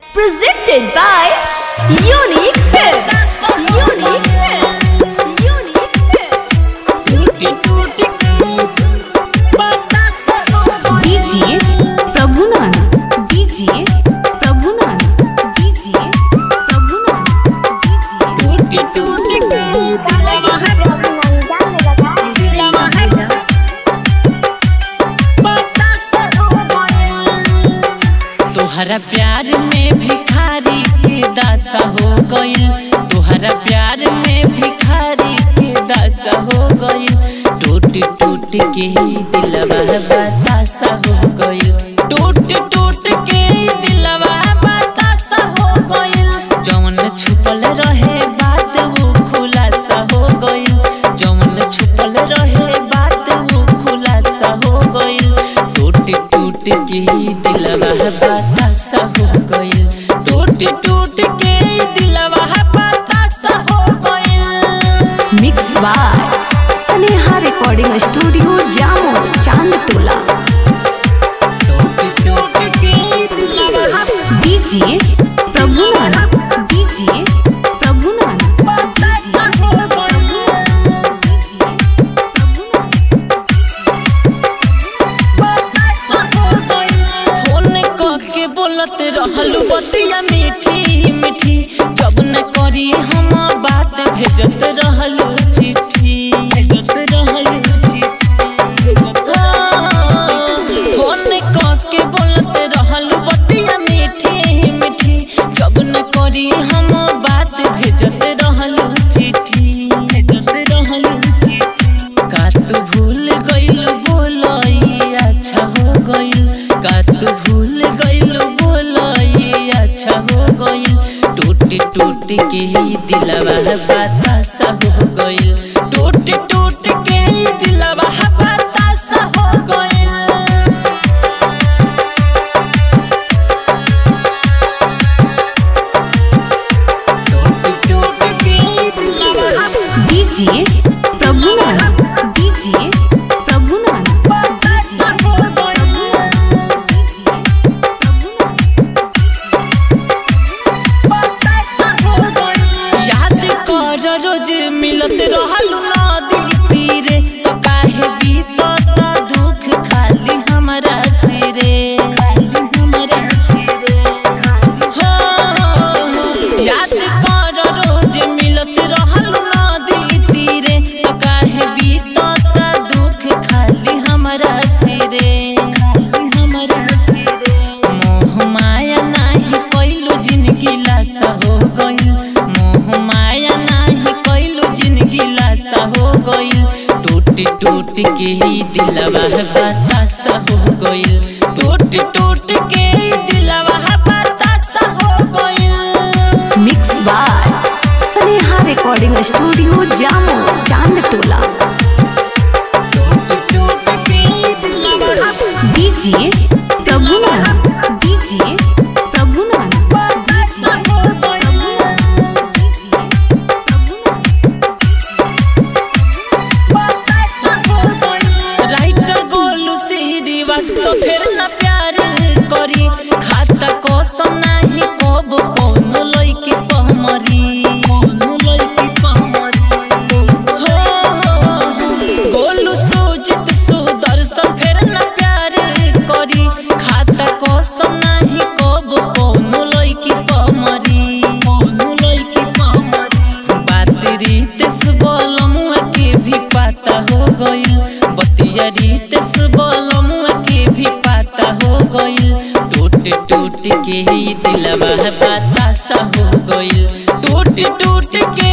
Presented by Unique Films. Unique Films. Unique Films. DJ Prabhunan. DJ Prabhunan. DJ Prabhunan. DJ तोहरा प्यार में भिखारी के दासा हो गइल तोहरा प्यार में भिखारी के दासा हो गइल टूट टूट के ही दिलवा बतासा हो गइल टूट टूट के ही दिलवा बतासा हो गइल जौन छुपल रहे बात वो खुलासा हो गइल जौन छुपल रहे बात वो खुलासा हो गइल टूट टूट के ही दिलवा बतासा हो गइल टूट टूट के ही दिलवा बतासा हो गइल Mixed by Sneha Recording Studio, Jammu, Chandtola. टूट टूट के ही दिलवा DJ Prabhunan. DJ Prabhunan. बतासा हो गइल फोन क के बोलत रहलू बतिया मीठी मीठी जब न करी हम बात भेजत रहलू चिट्ठी भेजत रहलू चिट्ठी फोन क के बोलत रहलू बतिया मीठी मीठी जब न करी हम बात भेजत रहलू चिट्ठी भेजत रहलू चिट्ठी का तू भूल गइल बोलई अच्छा हो गइल का तू भूल गइल बोलई अच्छा हो गइल टूट टूट के ही दिलवा बतासा हो गइल टूट टूट के ही दिलवा बतासा हो गइल टूट टूट के ही दिलवा DJ Prabhunan. DJ Prabhunan. बतासा हो गइल याद कर रोज मिलत रहलू नदी तीरे तो काहे बीतत दुख खाली हमरा सिरे खाली हमरा सिरे हो याद कर रोज मिलत रहलू नदी तीरे तो काहे बीतत दुख खाली हमरा सिरे खाली हमरा सिरे मोह माया नाही कइलू जिंदगी लासा हो गइल मोह माया नाही कइलू जिंदगी लासा हो गइल टूट टूट के ही दिलवा बतासा हो गइल टूट टूट के ही दिलवा बतासा हो गइल Mixed by Sneha Recording Studio, Jammu, Chandtola. टूट टूट के ही दिलवा DJ Prabhunan. DJ Prabhunan. बतासा हो गइल राइटर गोलू श्रीवास्तव फिर न प्यार करी खाता कसम नाही कब कोनो लइकी पहमरी कोनो लइकी पहमरी हो गोलू सुजित सुदर्शन फिर न प्यार करी खाता कसम नाही कब कोनो लइकी पहमरी कोनो लइकी पहमरी बात रीत बलमुआ के भी पता हो गइल बतिया रीत बलमुआ के भी पता हो गइल टूट टूट के ही दिलवा बतासा हो गइल टूट टूट के